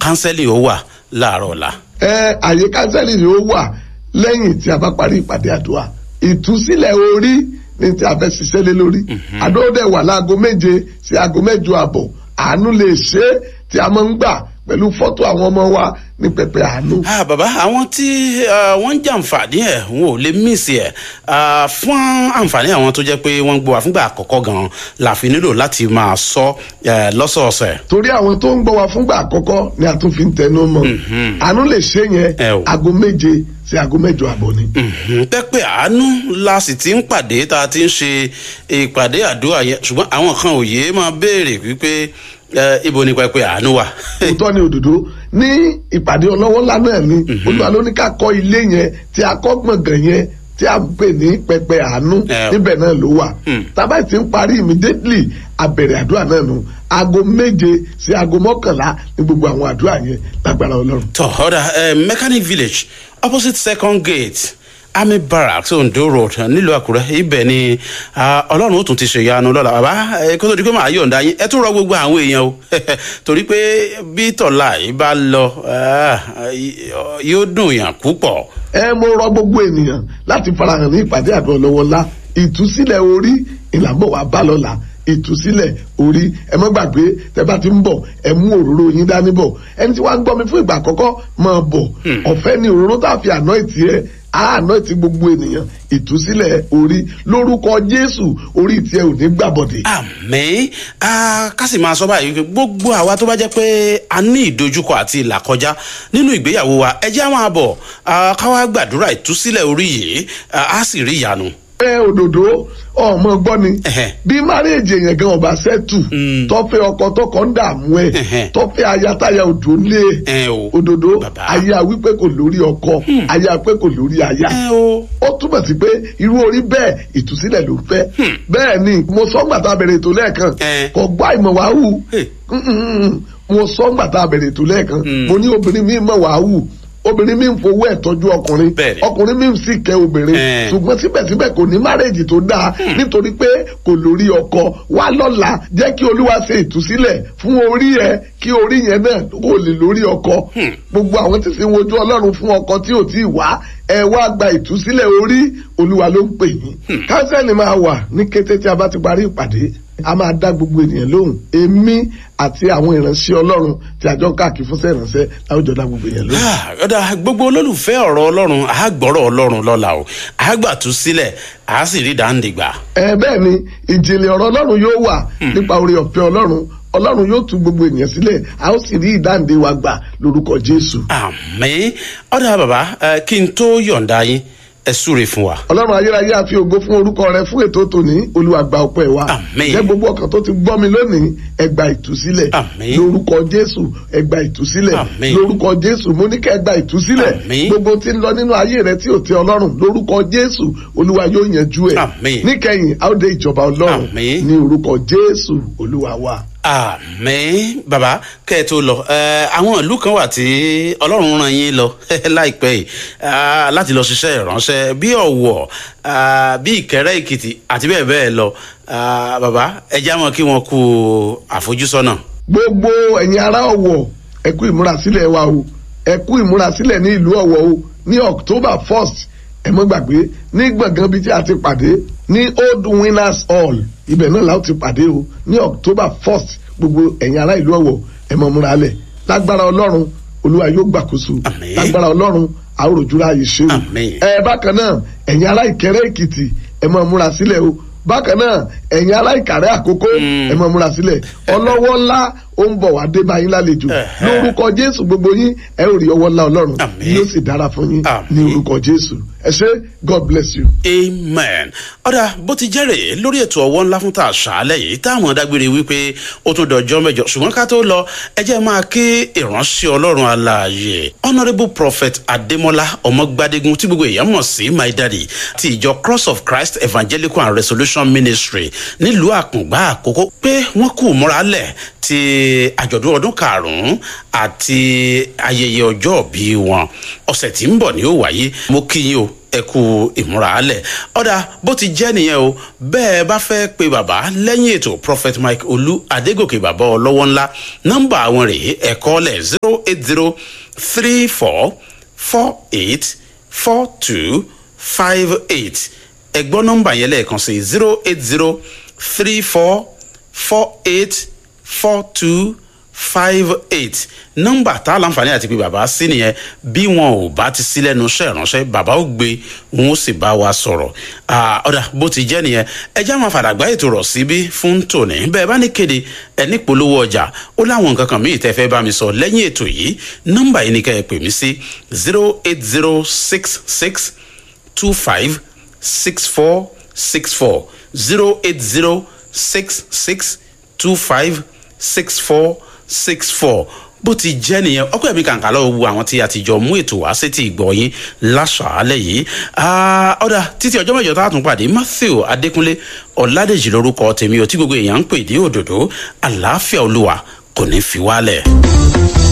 kánsẹ́lì ó wà láàárọ̀ ọ̀la. ẹ àyè kánsẹ́lì ni ó wà lẹ́yìn tí a bá parí ìpàdé àdúrà ìtúsílẹ̀ orí ní tí a fẹ́ ṣiṣẹ́ lé lórí àdóòdẹ̀ wà láago méje sí aago mẹ́jọ àbọ̀ àánú lè ṣe é tí a máa ń gbà pẹ̀lú fọ́tò àwọn ọmọ wa ní pẹpẹ àánú. ah bàbá àwọn tí wọ́n ń jàǹfààní ẹ̀ wọn ò lè mísì ẹ̀ fún àǹfààní àwọn tó jẹ́ pé wọ́n ń gbọ́ wa fúngbà àkọ́kọ́ gan-an la fi nílò láti máa sọ lọ́sọ̀ọ̀sẹ̀. torí àwọn tó ń gbọ́ wa fúngbà àkọ́kọ́ ni a tún fi ń tẹnu mọ́ àánú lè ṣe yẹn aago méje sí aago mẹ́jọ àbọ̀ ni. pẹ́pẹ́ àánú la sì ti ń pàdé tá a ti ń ṣe ìpàdé àdúrà yẹn ṣùgbọ́n àwọn kan ò yéé máa béèrè wípé ibo ni pẹpẹ àánú wà. òótọ́ ni òdòdó ní ìpàdé ọlọ́wọ́ ńlá náà ni olúwa ló ní ká kọ́ ilé yẹn tí a kọ́ gbọ̀ngàn yẹn tí a pè ní pẹpẹ àánú níbẹ̀ náà ló wà. tábà tí ń parí immediately abẹ̀rẹ̀ àdúrà náà nù aago méje sí aago mọ́kànlá ní gbogbo àwọn àdúrà yẹn lágbára ọlọ́run. tọ́ ọ̀dà mechanic village opposite second gate army barracks ondo road nílùú àkúrẹ́ ibẹ̀ ni ọlọ́run ó tún ti ṣe ìyanu lọ́la bàbá kó tó di pé màá yọ̀ǹda yín ẹ tún rọ gbogbo àwọn èèyàn o torí pé bí tọ̀la yìí bá lọ yóò dùn yàn púpọ̀. ẹ mo rọ gbogbo ènìyàn láti farahàn ní ìpàdé àdó ọlọ́wọ́lá ìtúsílẹ̀ orí ìlànà wa bá lọ́la ìtúsílẹ̀ orí ẹ má gbàgbé tẹ bá ti ń bọ̀ ẹ mú òróró yín dání bọ̀ ẹni tí wàá ń gbọ́ mi fún ìgbà àkọ́kọ́ máa bọ̀ ọ̀fẹ́ ni òróró tá a fi àná ìtì ẹ àánú ti gbogbo ènìyàn ìtúsílẹ̀ orí lórúkọ jésù orí tiẹ̀ ò ní gbàbọ̀dé. àmì ká sì máa sọ báyìí pé gbogbo àwa tó bá jẹ́ pé a ní ìdojúkọ àti ìlàkọjá nínú ìgbéyàwó wa ẹ jẹ́ àwọn àbọ̀ ká wá gbàdúrà ìtúsílẹ̀ orí yìí á sì rí ìyanu ẹ òdòdó ọmọ gbọ́ ni bí márèèjì èèyàn gan ọba sẹ́tù tọ́fẹ́ ọkọ tọkọ ń dààmú ẹ tọ́fẹ́ ayatáya òdò lé òdòdó aya wípé kò lórí ọkọ aya pé kò lórí aya ó túbọ̀ sí pé irú orí bẹ́ẹ̀ ìtúsílẹ̀ ló fẹ́ bẹ́ẹ̀ ni mo sọ gbàtà bẹ̀rẹ̀ ètò lẹ́ẹ̀kan kò gbọ́ àìmọ̀ wàá hù mo sọ gbàtà bẹ̀rẹ̀ ètò lẹ́ẹ̀kan mo ní obìnrin mi mọ̀ wàá hù obìnrin mi ń fowó ẹ̀ tọ́jú ọkùnrin ọkùnrin mi ń sì kẹ́ obìnrin ṣùgbọ́n síbẹ̀síbẹ̀ kò ní márèjì tó dáa nítorí pé kò lórí ọkọ wá lọ́la jẹ́ kí olúwa ṣe ìtúsílẹ̀ fún orí ẹ kí orí yẹn náà kò lè lórí ọkọ gbogbo àwọn tí sì ń wojú ọlọ́run fún ọkọ tí ò tí ì wá ẹ wá gba ìtúsílẹ̀ orí olúwa ló ń pè yín kánsẹ́lì máa wà ní kété tí a bá ti parí ìpàdé a máa dá gbogbo ènìyàn lóhùn èmi àti àwọn ìránṣẹ́ ọlọ́run tí àjọ káàkiri fúnṣẹ́ ìránṣẹ́ láwùjọ dá gbogbo ènìyàn lóhùn. ọ̀dà gbogbo olólùfẹ́ ọ̀rọ̀ ọlọ́run àgbọ̀rọ̀ ọlọ́run lọ́la o àgbàtú sílẹ̀ àá sì rí dáńdìgbà. ẹ bẹ́ẹ̀ ni ìjìnlẹ̀ ọ̀rọ̀ ọlọ́run yóò wà nípa oore ọ̀fẹ́ ọlọ́run ọlọ́run yóò tú gbogbo ènìyàn sílẹ̀ a ó sì rí ìdáǹdè wa gbà lórúkọ jésù. àmì ọ̀dà bàbá kí n tó yọ̀ǹda yín ẹ súre fún wa. ọlọ́run ayérayé àfi ògo fún orúkọ rẹ fún ètò tòní olúwa gba ọpẹ́ wa. àmín. jẹ́ gbogbo ọkàn tó ti gbọ́ mi lónìí ẹ gba ìtúsílẹ̀. àmín. lórúkọ jésù ẹ gba ìtúsílẹ̀. àmín. lórúkọ jésù mo ní kẹ́ ẹ gba ìtúsílẹ̀. àmín. gbogbo tí ń lọ nínú ayé rẹ tí ò tẹ́ ọlọ́run lórúkọ jésù olúwa yóò yanjú ẹ̀. àmín. níkẹyìn a ó dé ìjọba ọlọ́run àmín. ní orúkọ jésù olúwa wa àmì bàbá kẹ́ ẹ tó lọ ẹ àwọn ìlú kan wà tí ọlọ́run ràn yín lọ láìpẹ́ yìí ah, láti lọ ṣiṣẹ́ ìránṣẹ́ bí ọ̀wọ̀ ah, bí ìkẹrẹ́ èkìtì àti bẹ́ẹ̀ bẹ́ẹ̀ lọ Ah, bàbá ẹ já mọ́ kí wọ́n kú àfojúsọ́nà. gbogbo ẹ̀yin ará ọ̀wọ̀ ẹ kú ìmúrasílẹ̀ wa o ẹ kú ìmúrasílẹ̀ ní ìlú ọ̀wọ̀ o ní october first ẹ mọ́ gbàgbé ní gbọ̀ngàn bíi tí a ti pàdé ní old winners hall ibẹ̀ náà la ó ti pàdé o ní october first gbogbo ẹ̀yin ará ìlú ọ̀wọ̀ ẹ mọ́ múra lẹ̀ lágbára ọlọ́run olúwa yóò gbàkóso Àmín. lágbára ọlọ́run àwòrán ayé ṣe o Àmín. ẹ bákan náà ẹ̀yin ará ìkẹrẹ́ èkìtì ẹ mọ́ múra sílẹ̀ o bákan náà ẹ̀yin ará ìkàrẹ́ àkókò ẹ mọ́ múra sílẹ̀ ọlọ́wọ́ ńlá ó ń bọ̀ wá dé bá yín lálejò Ẹ̀hẹ́. lórúkọ jésù gbogbo yín ẹ ò rí ọwọ́ ńlá ọlọ́run Àmín. yóò sì dára fún yín Àmín. ní orúkọ jésù ẹ ṣé god bless you. amen ọ̀dà bó ti jẹ́rè lórí ètò ọwọ́ ńlá fún ta àṣálẹ̀ yìí táwọn dágbére wípé ó tún dọjọ́ mẹ́jọ ṣùgbọ́n ká tó lọ ẹ jẹ́ máa ké ìránṣẹ́ ọlọ́run alààyè honourable prophet adémọlá ọmọgbádégún tí gbogbo èèyàn mọ̀ sí my daddy ti ìjọ cross of christ evangelical and resolution ministry nílùú àkùngbá àkókò pé wọ́n kù múralẹ̀ ti àjọ̀dún ọdún karùn-ún àti ayẹyẹ ọjọ́ bí wọn ọ̀sẹ̀ tí ń bọ̀ ni ó wáyé mo kí yín o ẹ kú ìmúra alẹ̀ ọ̀dà bó ti jẹ́ nìyẹn o bẹ́ẹ̀ bá fẹ́ pe bàbá lẹ́yìn ètò prophet mike olú adégòkè bàbá ọlọ́wọ́ ńlá nọ́mbà àwọn rèé ẹ̀kọ́ lẹ̀ zero eight zero three four four eight four two five eight ẹ̀gbọ́n nọ́mbà yẹn lẹ́ẹ̀kan sí zero eight zero three four four eight four two five eight nọmba tá a láǹfààní àti pé bàbá sí nìyẹn bí wọn ò bá ti sí lẹ́nu iṣẹ́ ìránṣẹ́ bàbá ó gbé wọn ó sì bá wa sọ̀rọ̀ ọ̀dà bó ti jẹ́ nìyẹn ẹjẹ́ àwọn àfàdàgbà ètò rọ̀ síbí fún tòní bẹ́ẹ̀ bá ní kéde ẹni polówó ọjà ó láwọn nǹkan kan míì tẹ́ fẹ́ bá mi sọ lẹ́yìn ètò yìí nọmba yìí ni ká ẹ pè mí sí zero eight zero six six two five six four six four zero eight zero six six two five six four six four bó ti jẹ́ nìyẹn ọkọ ẹ̀mí kàǹkà lọ́wọ́ wo àwọn tí a ti jọ mú ètò wá sétí ìgbọ́ yín láṣàálẹ̀ yìí ọ̀dà títí ọjọ́ mẹ́jọ tá a tún pàdé matthew adékúnlé ọ̀làdèjì lórúkọ tèmi ò tí gbogbo èèyàn ń pè ní òdòdó àlàáfíà olúwa kò ní fi wálẹ̀.